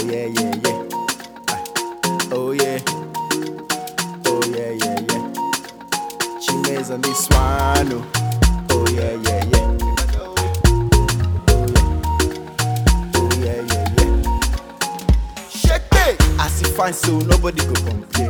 yeah, yeah, yeah. Ah. Oh yeah. Oh yeah, yeah, yeah. Chimes on this one. Oh, oh yeah, yeah, yeah. Oh yeah. Oh yeah, yeah, yeah. Shake it. As you find so nobody go complain.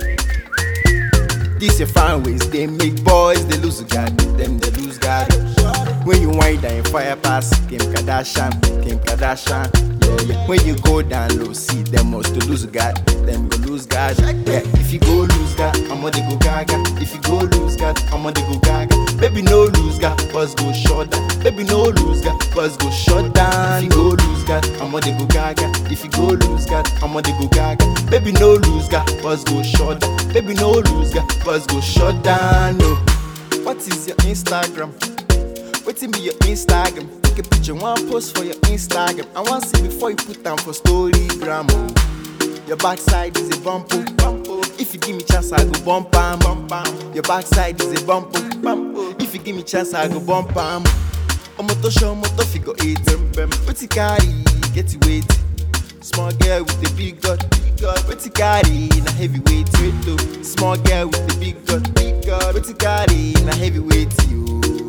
This your fine ways, they make boys they lose God, them they lose God. When you wind down fire pass, Kim Kardashian, Kim Kardashian. Yeah, yeah. When you go down low, see them must to lose God, them go lose God. Yeah, if you go lose God, I'm on the go gaga. If you go lose God, I'm on the go gaga. Baby no lose God, buzz go shut down. Baby no lose God, buzz go shut down. If you go lose God, I'm on the go gaga. If you go lose God, I'm on the go gaga. Baby no lose God, buzz go shut down. Baby no lose God, buzz go shut down. No. What is your Instagram? Waiting be your Instagram. Take a picture, one post for your Instagram. I want see before you put down for storygram. oh. Your backside is a bump. oh, bump. oh. If you give me chance, I go bump bam, bump bam. Your backside is a bump. oh, bump. oh. If you give me chance, I go bump bam. Omo to show, omo to figure eight. What you carry, get it weight. Small girl with the big gut, big gut. What you carry, na heavyweight. Weight oh. Small girl with the big gut, big gut. What you carry, na heavyweight. You.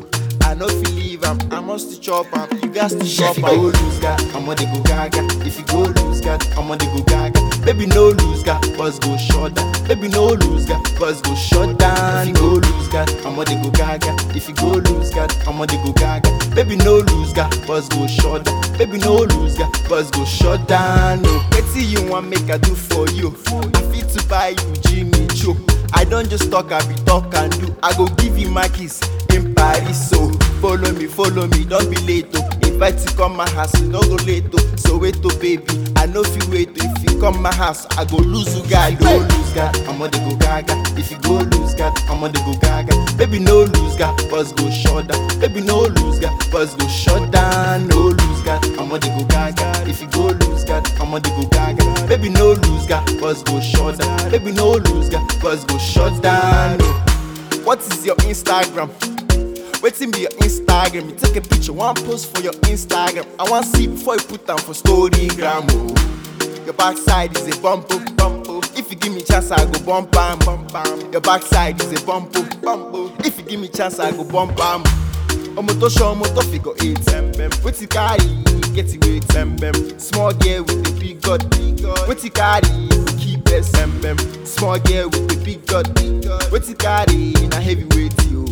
I know if you leave am, I must to chop am. You got to chop am. If you go lose God, I'm on the go gaga. If you go lose God, I'm on the go gaga. Baby no lose God, buzz go shut down. Baby no lose God, buzz go shut down. If you go lose God, I'm on the go gaga. If you go lose God, I'm on the go gaga. Baby no lose God, buzz go shut down. Baby no lose God, buzz go shut down. No, wetin you want make I do for you? I fit to buy you Jimmy Choo. I don't just talk, I be talk and do. I go give you my kiss in Paris, so follow me, follow me, don't be late, oh. Invite you come my house, you no go late, oh. So wait, oh baby, I know if you wait, oh. If you come my house, I go lose you, guy. Go lose, God, I'm on the go gaga. If you go lose, God, I'm on the go gaga. Baby, no lose, God, buzz go shut down. Baby, no lose, God, buzz go shut down. No lose, God, I'm on the go gaga. If you go lose, God, I'm on the go gaga. Baby, no lose, God, buzz go shut down. Baby, no lose, God, buzz go shut down. No. What is your Instagram? Waiting be your Instagram. You take a picture, one post for your Instagram. I want see before you put down for storygram. Oh. Your backside is a bump, oh, bump. oh. If you give me chance, I go bump bam, bump bam. Your backside is a bump, oh, bump. oh. If you give me chance, I go bump bam. Omo to show, omo to figure eight. What you carry, get it weight. Small girl with the big gut, big gut. What you carry, you keep it. Small girl with the big gut, big gut. What you carry, na heavyweight, you.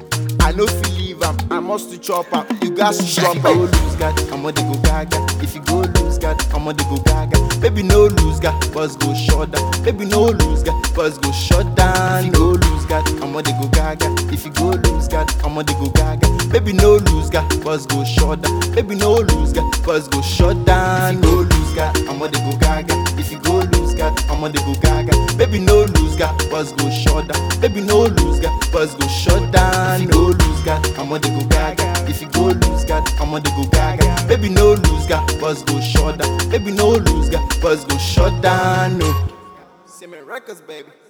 I know if you leave am, I must to chop am. You got to chop am. Go lose God, I'm on the go gaga. If you go lose God, I'm on the go gaga. Baby no lose God, buzz go shut down. Baby no lose God, buzz go shut down. No lose God, I'm on the go gaga. If you go lose God, I'm on the go gaga. Baby no lose God, buzz go shut down. Baby no lose God, buzz go shut down. No lose God, I'm on the go gaga. If you go lose God, I'm on the go gaga. Baby no lose God, buzz go shut down. Baby no lose God, buzz go shut down. No lose God, I'm on the go gaga. If you go lose God, I'm on the go gaga. Baby no lose God, buzz go shut down. Baby no lose God, buzz go shut down. No. Semen Records, baby.